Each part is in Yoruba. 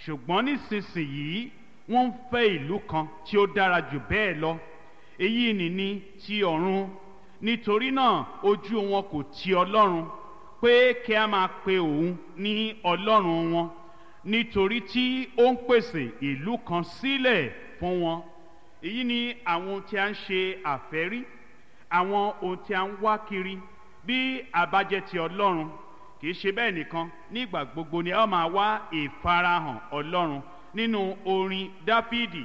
ṣùgbọ́n nísinsìnyí wọ́n ń fẹ́ ìlú kan tí ó dára jù bẹ́ẹ̀ lọ èyí nìní ti ọ̀run nítorí náà ojú wọn kò ti ọlọ́run pé kí a máa pe òun ní ọlọ́run wọn nítorí tí ó ń pèsè ìlú kan sílẹ̀ fún wọn èyí ni àwọn ohun tí a ń ṣe àfẹ́rí àwọn ohun tí a ń wá kiri bí a bá jẹ́ ti ọlọ́run kì í ṣe bẹ́ẹ̀ nìkan nígbà gbogbo ni a ó máa wá ìfarahàn ọlọ́run nínú orin dáfídì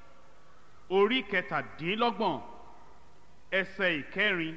orí kẹtàdínlọ́gbọ̀n ẹsẹ̀ ìkẹrin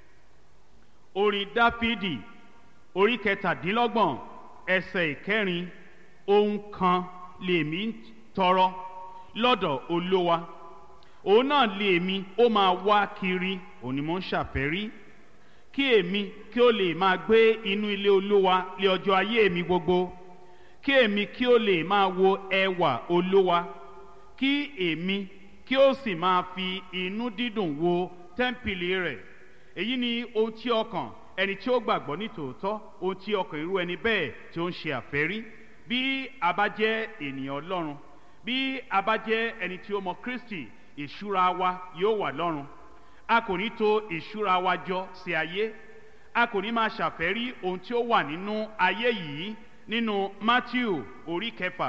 orin dáfídì orí kẹtàdínlọ́gbọ̀n ẹsẹ̀ ìkẹrin ohun kan lèmi ń tọrọ lọ́dọ̀ olówa òun náà lèmi ó máa wá kiri òun ni mo ń ṣàfẹ́rí kí èmi kí ó lè máa gbé inú ilé olówa lé ọjọ́ ayé mi gbogbo kí èmi kí ó lè máa wo ẹwà olówa kí èmi kí ó sì máa fi inú dídùn wo tẹ́ḿpìlì rẹ̀ èyí ni ohun tí ọkàn ẹni tí ó gbàgbọ́ ní tòótọ́ ohun tí ọkàn irú ẹni bẹ́ẹ̀ tí ó ń ṣe àfẹ́rí bí a bá jẹ́ ènìyàn ọlọ́run bí a bá jẹ́ ẹni tí ó mọ kristi ìṣúra wa yóò wà lọ́run a kò ní to ìṣúra wa jọ sí ayé a kò ní máa ṣàfẹ́rí ohun tí ó wà nínú ayé yìí nínú matthew orí kẹfà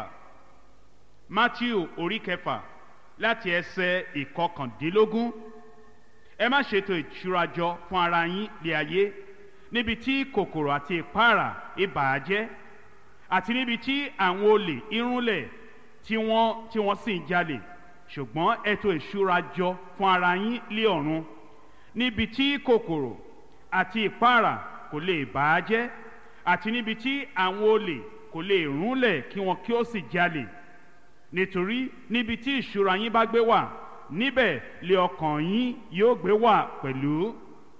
matthew orí kẹfà láti ẹsẹ̀ ìkọkàndínlógún ẹ má ṣètò ìṣúra jọ fún ara yín lé ayé níbi tí kòkòrò àti ìpara ìbàjẹ́ àti níbi tí àwọn olè irúnlẹ̀ tí wọ́n tí wọ́n sì ń jalè ṣùgbọ́n ètò ìṣúra jọ fún ara yín lé ọ̀run níbi tí kòkòrò àti ìpara kò lè bàjẹ́ àti níbi tí àwọn olè kò lè rúnlẹ̀ kí wọn kí ó sì jalè nítorí níbi tí ìṣúra yín bá gbé wà níbẹ̀ lé ọkàn yín yóò gbé wà pẹ̀lú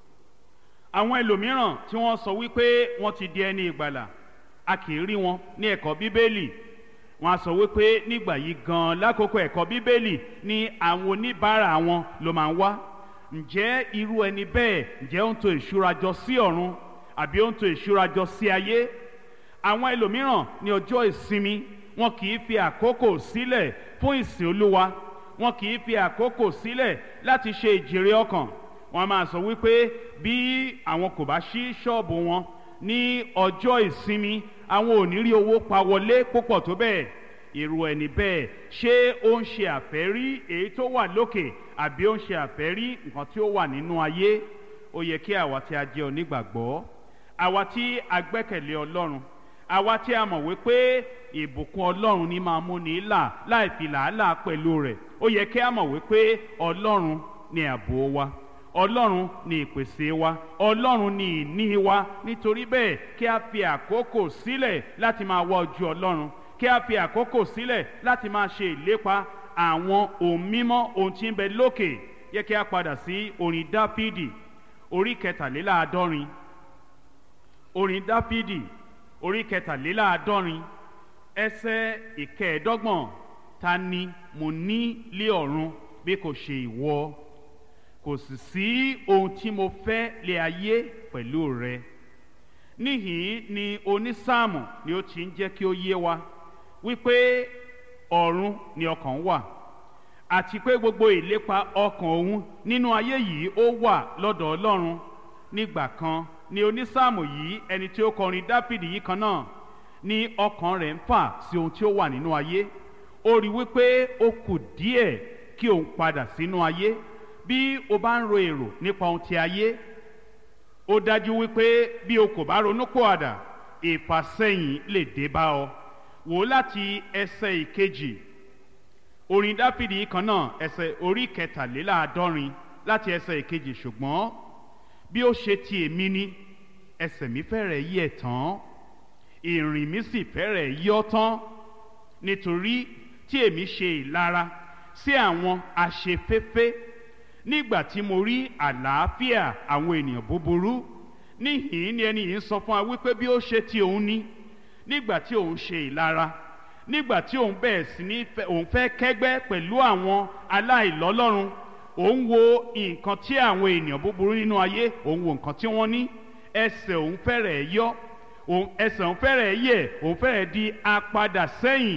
àwọn ẹlòmíràn tí wọ́n sọ wípé wọ́n ti di ẹni ìgbàlà a kì í rí wọn ní ẹ̀kọ́ bíbélì wọ́n á sọ wípé nígbà yìí gan lákòókò ẹ̀kọ́ bíbélì ni àwọn oníbàárà wọn ló máa ń wá ǹjẹ́ irú ẹni bẹ́ẹ̀ ǹjẹ́ ó ń to ìṣúra jọ sí ọ̀run àbí ó ń to ìṣúra jọ sí ayé àwọn ẹlòmíràn ní ọjọ́ ìsinmi wọn kì í fi àkókò sílẹ̀ fún ìsìn olúwa wọn kì í fi àkókò sílẹ̀ láti ṣe ìjèrè ọkàn wọn máa sọ wípé bí àwọn kò bá ṣí ṣọ́ọ̀bù wọn ní ọjọ́ ìsinmi àwọn ò ní rí owó pa wọlé púpọ̀ tó bẹ́ẹ̀ irú ẹni bẹ́ẹ̀ ṣé ó ń ṣe àfẹ́rí èyí tó wà lókè àbí ó ń ṣe àfẹ́rí nǹkan tí ó wà nínú ayé ó yẹ kí àwa tí a jẹ́ onígbàgbọ́ àwa tí a gbẹ́kẹ̀lé ọlọ́run àwa tí a mọ̀ wípé ìbùkún ọlọ́run ní máa mú ní là láì fi làálàá pẹ̀lú rẹ̀ ó yẹ kí a mọ̀ wípé ọlọ́run ni ààbò wa ọlọ́run ni ìpèsè wa ọlọ́run ni ìní wa nítorí bẹ́ẹ̀ kí a fi àkókò sílẹ̀ láti máa wá ojú ọlọ́run kí a fi àkókò sílẹ̀ láti máa ṣe ìlépa àwọn ohun mímọ́ ohun tí ń bẹ lókè yẹ kí a padà sí orin dáfídì orí kẹtàléláàádọ́rin orin dáfídì orí kẹtàléláàádọ́rin ẹsẹ̀ ìkẹẹ̀ẹ́dọ́gbọ̀n ta ni mo ní lé ọ̀run bí kò ṣe ìwọ kò sì sí ohun tí mo fẹ́ lé ayé pẹ̀lú rẹ níhìn ni onísáàmù ni ó ti ń jẹ́ kí ó yé wa wípé ọ̀run ni ọkàn wà àti pé gbogbo ìlépa ọkàn òun nínú ayé yìí ó wà lọ́dọ̀ ọlọ́run nígbà kan ni onísáàmù yìí ẹni tí ó kọrin dáfídì yìí kan náà ni ọkàn rẹ̀ ń fà sí ohun tí ó wà nínú ayé ó rí wípé ó kù díẹ̀ kí òun padà sínú ayé bí o bá ń ro èrò nípa ohun ti ayé ó dájú wípé bí o kò bá ronú pòàdà ìfàsẹ́yìn lè dé bá ọ wò láti ẹsẹ̀ ìkejì orin dáfídì kan náà ẹsẹ̀ orí kẹtàléláàádọ́rin láti ẹsẹ̀ ìkejì ṣùgbọ́n bí ó ṣe ti èmi ni ẹsẹ̀ mi fẹ́rẹ̀ yẹ̀ tán ìrìn mi sì fẹ́rẹ̀ yọ́ tán nítorí tí èmi ṣe ìlara sí àwọn aṣeféfé nígbà tí mo rí àlàáfíà àwọn ènìyàn búburú níhìn ni ẹni yìí ń sọ fún wa wípé bí ó ṣe ti òun ní nígbà tí òun ṣe ìlara nígbà tí òun bẹ̀rẹ̀ sí ní òun fẹ́ kẹ́gbẹ́ pẹ̀lú àwọn aláìlọ́lọ́run òun wo nǹkan tí àwọn ènìyàn búburú nínú ayé òun wo nǹkan tí wọ́n ní ẹsẹ̀ òun fẹ́rẹ̀ yọ ẹsẹ̀ òun fẹ́rẹ̀ yẹ̀ òun fẹ́rẹ̀ di apadà sẹ́yìn